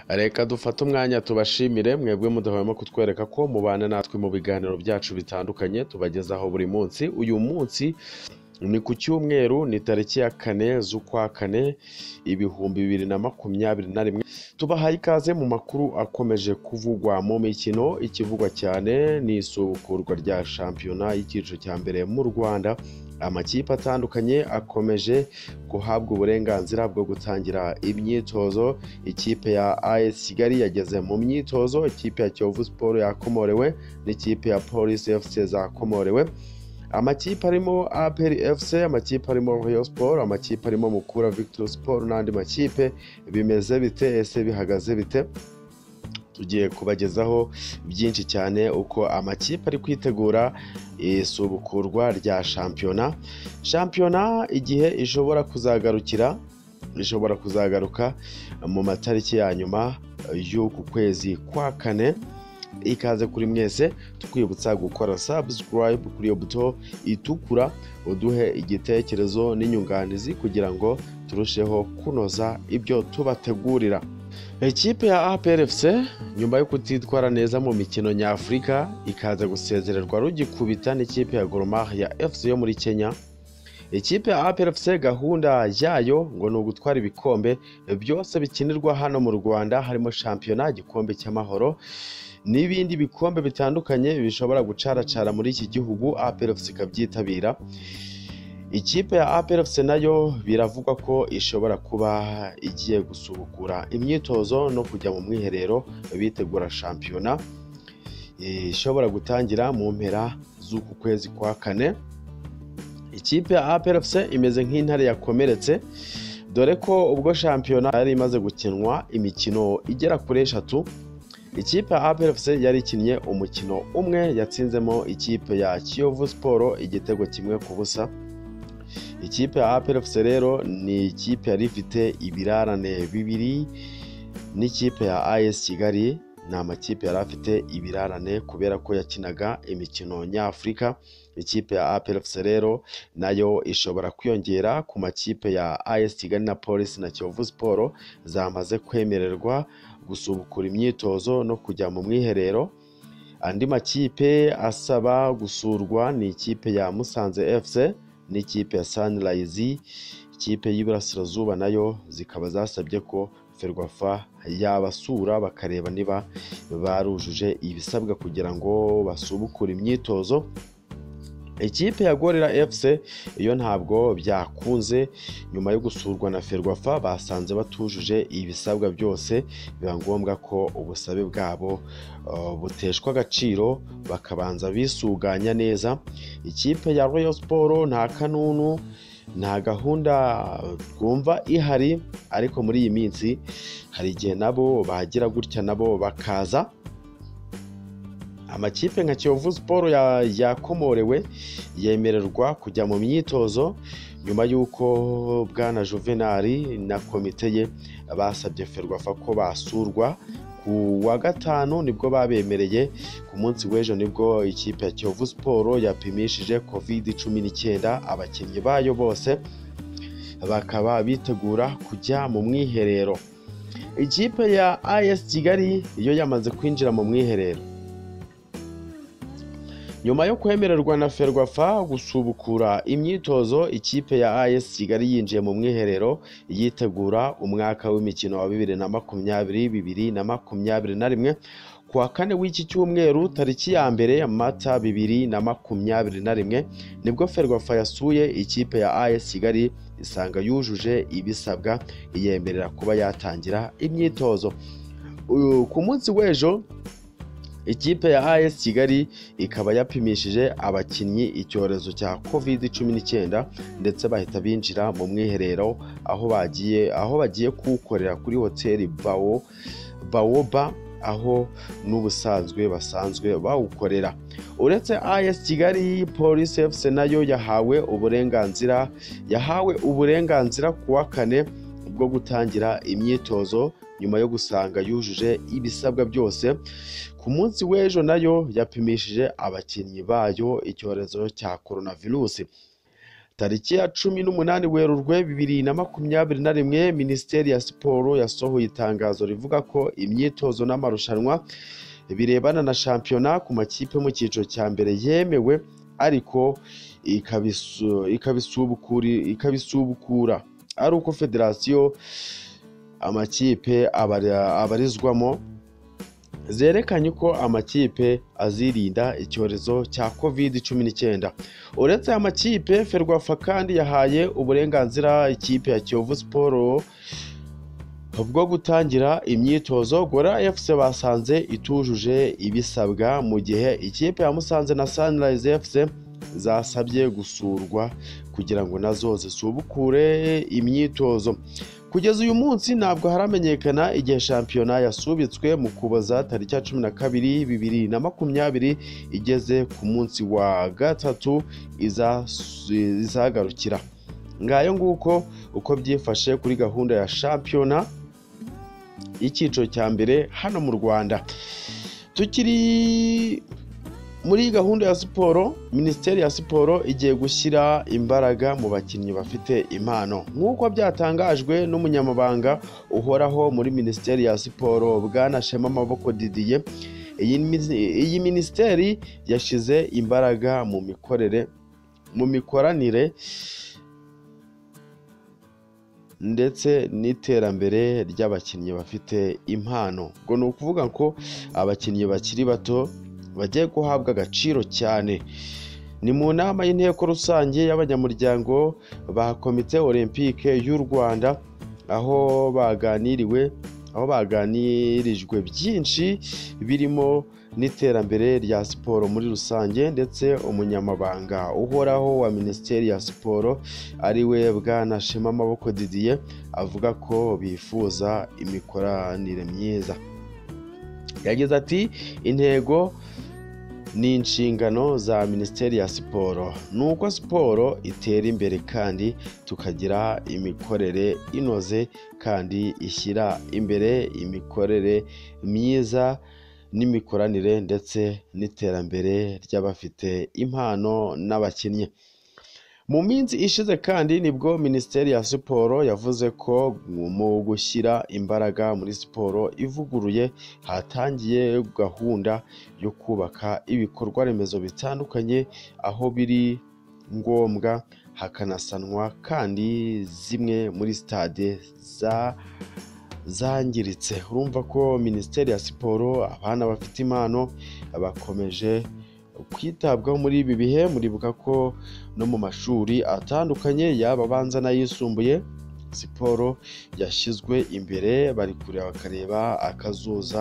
Reka dufate umwanya tubashimire mwebwe mudahwema kutwereka ko mubana natwe mu biganiro byacu bitandukanye tubagezaho buri munsi uyu munsi ni ku cyumweru ni tariki ya kane z'ukwa kane ibihumbi bibiri na makumyabiri na rimwe tubahaye ikaze mu makuru akomeje kuvugwa mu mikino ikivugwa cyane ni isubukurwa rya shampiyona y'icyiciro cya mbere mu rwanda amakipe atandukanye akomeje guhabwa uburenganzira bwo gutangira imyitozo ikipe ya AS Kigali yageze mu myitozo ikipe ya Kiyovu Sport yakomorewe n'ikipe ya Police FC zakomorewe amakipe arimo APR FC amakipe arimo Rayon Sport amakipe arimo Mukura Victory Sport n'andi makipe bimeze bite ese bihagaze bite tugiye kubagezaho byinshi cyane uko amakipe ari kwitegura isubukurwa rya shampiyona shampiyona igihe ishobora kuzagarukira ishobora kuzagaruka mu matariki ya nyuma y'uku kwezi kwa kane ikaze kuri mwese tukwibutsa gukora subscribe kuri iyo buto itukura uduhe igitekerezo n'inyunganizi kugira ngo turusheho kunoza ibyo tubategurira ikipe ya APRFC nyuma yo kutitwara neza mu mikino nyafurika ikaza gusezererwa rugikubita n'ikipe ya Gor Mahia FC yo muri Kenya ikipe ya APRFC gahunda yayo ngo ni ugutwara ibikombe byose bikinirwa hano mu Rwanda harimo shampiyona igikombe cy'amahoro n'ibindi bikombe bitandukanye bishobora gucaracara muri iki gihugu APRFC ikabyitabira ikipe ya APRFC nayo biravugwa ko ishobora kuba igiye gusubukura imyitozo no kujya mu mwiherero bitegura shampiyona ishobora gutangira mu mpera z'uku kwezi kwa kane ikipe ya APRFC imeze nk'intare yakomeretse dore ko ubwo shampiyona yari imaze gukinwa imikino igera kuri eshatu ikipe ya APRFC yari ikinnye umukino umwe yatsinzemo ikipe ya Kiyovu Sport igitego kimwe ku busa ikipe ya APRFC rero ni ikipe yari ifite ibirarane bibiri n'ikipe ya AS Kigali ni amakipe yari afite ibirarane kubera ko yakinaga imikino nyafurika ikipe ya APRFC rero nayo ishobora kwiyongera ku makipe ya AS Kigali na Police na Kiyovu Sport zamaze kwemererwa gusubukura imyitozo no kujya mu mwiherero andi makipe asaba gusurwa ni ikipe ya Musanze FC n'ikipe ya Sunrise ikipe y'Iburasirazuba nayo zikaba zasabye ko Ferwafa yabasura bakareba niba barujuje ibisabwa kugira ngo basubukure imyitozo ikipe ya gorira efuse iyo ntabwo byakunze nyuma yo gusurwa na ferwafa basanze batujuje ibisabwa byose biba ngombwa ko ubusabe bwabo buteshwa agaciro bakabanza bisuganya neza ikipe ya royal siporo nta kanunu nta gahunda twumva ihari ariko muri iyi minsi hari igihe nabo bagira gutya nabo bakaza amakipe nka kiyovu siporo yakomorewe yemererwa kujya mu myitozo nyuma y'uko bwana juvenali na komite ye basabye ferwafa ko basurwa ku wa gatanu nibwo babemereye ku munsi w'ejo nibwo ikipe ya kiyovu siporo yapimishije kovide cumi n'icyenda abakinnyi bayo bose bakaba bitegura kujya mu mwiherero ikipe ya as kigali yo yamaze kwinjira mu mwiherero nyuma yo kwemererwa na ferwafa gusubukura imyitozo ikipe ya AS Kigali yinjiye mu mwiherero yitegura umwaka w'imikino wa bibiri na makumyabiri bibiri na makumyabiri na rimwe kuwa kane w'iki cyumweru tariki ya mbere mata bibiri na makumyabiri na rimwe nibwo ferwafa yasuye ikipe ya AS Kigali isanga yujuje ibisabwa yemerera kuba yatangira imyitozo ku munsi w'ejo ikipe ya AS Kigali ikaba yapimishije abakinnyi icyorezo cya covid cumi n'icyenda ndetse bahita binjira mu mwiherero aho bagiye aho bagiye kuwukorera kuri hoteli bawo bawoba aho n'ubusanzwe basanzwe bawukorera uretse AS Kigali Police FC nayo yahawe uburenganzira yahawe uburenganzira kuwa kane bwo gutangira imyitozo nyuma yo gusanga yujuje ibisabwa byose ku munsi w'ejo nayo yapimishije abakinnyi bayo icyorezo cya coronavirus tariki ya cumi n'umunani werurwe bibiri na makumyabiri na rimwe minisiteri ya siporo yasohoye itangazo rivuga ko imyitozo n'amarushanwa birebana na shampiyona ku makipe mu cyiciro cya mbere yemewe ariko ikabisu- ikabisubukuri- ikabisubukura ari uko federasiyo amakipe abara- abarizwamo zerekanye ko amakipe azirinda icyorezo cya covid cumi n'icyenda uretse aya makipe ferwafa kandi yahaye uburenganzira ikipe ya kiyovu siporo bwo gutangira imyitozo gora fc basanze itujuje ibisabwa mu gihe ikipe ya musanze na sunrise fc zasabye gusurwa kugira ngo nazo zisubukure imyitozo kugeza uyu munsi ntabwo haramenyekana igihe shampiyona yasubitswe mu kuboza tariki ya cumi na kabiri bibiri na makumyabiri igeze ku munsi wa gatatu izasu- izagarukira ngayo nguko uko byifashe kuri gahunda ya shampiyona y'icyiciro cya mbere hano mu rwanda tukiri muri gahunda ya siporo minisiteri ya siporo igiye gushyira imbaraga mu bakinnyi bafite impano nk'uko byatangajwe n'umunyamabanga uhoraho muri minisiteri ya siporo bwana shema amaboko didiye iyi mini- iyi minisiteri yashyize imbaraga mu mikorere mu mikoranire ndetse n'iterambere ry'abakinnyi bafite impano ngo ni ukuvuga ko abakinnyi bakiri bato bagiye guhabwa agaciro cyane ni mu nama y'inteko rusange y'abanyamuryango ba komite olympique y'u rwanda aho baganiriwe aho baganirijwe byinshi birimo n'iterambere rya siporo muri rusange ndetse umunyamabanga uhoraho wa minisiteri ya siporo ari we bwana shema amaboko didiye avuga ko bifuza imikoranire myiza yagize ati intego ni inshingano za minisiteri ya siporo ni uko siporo itera imbere kandi tukagira imikorere inoze kandi ishyira imbere imikorere myiza n'imikoranire ndetse n'iterambere ry'abafite impano n'abakinnyi mu minsi ishize kandi nibwo minisiteri ya siporo yavuze ko mu gushyira imbaraga muri siporo ivuguruye hatangiye gahunda yo kubaka ibikorwa remezo bitandukanye aho biri ngombwa hakanasanwa kandi zimwe muri sitade za zangiritse urumva ko minisiteri ya siporo abana bafite impano bakomeje kwitabwaho muri ibi bihe muribuka ko no mu mashuri atandukanye yaba abanza n'ayisumbuye siporo yashyizwe imbere bari kureba bakareba akazuza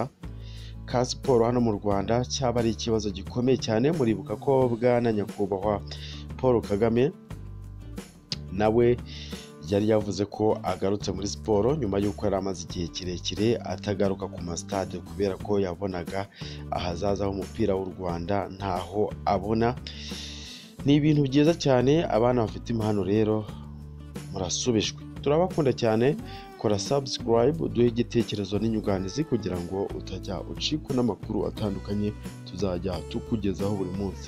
ka siporo hano mu rwanda cyaba ari ikibazo gikomeye cyane muribuka ko bwana nyakubahwa paul kagame nawe yari yavuze ko agarutse muri siporo nyuma y'uko yari amaze igihe kirekire atagaruka ku masitade kubera ko yabonaga ahazaza h'umupira w'u rwanda ntaho abona ni ibintu byiza cyane abana bafite impano rero murasubijwe turabakunda cyane kora subscribe duhe igitekerezo n'inyunganizi kugira ngo utajya ucikwa n'amakuru atandukanye tuzajya tukugezaho buri munsi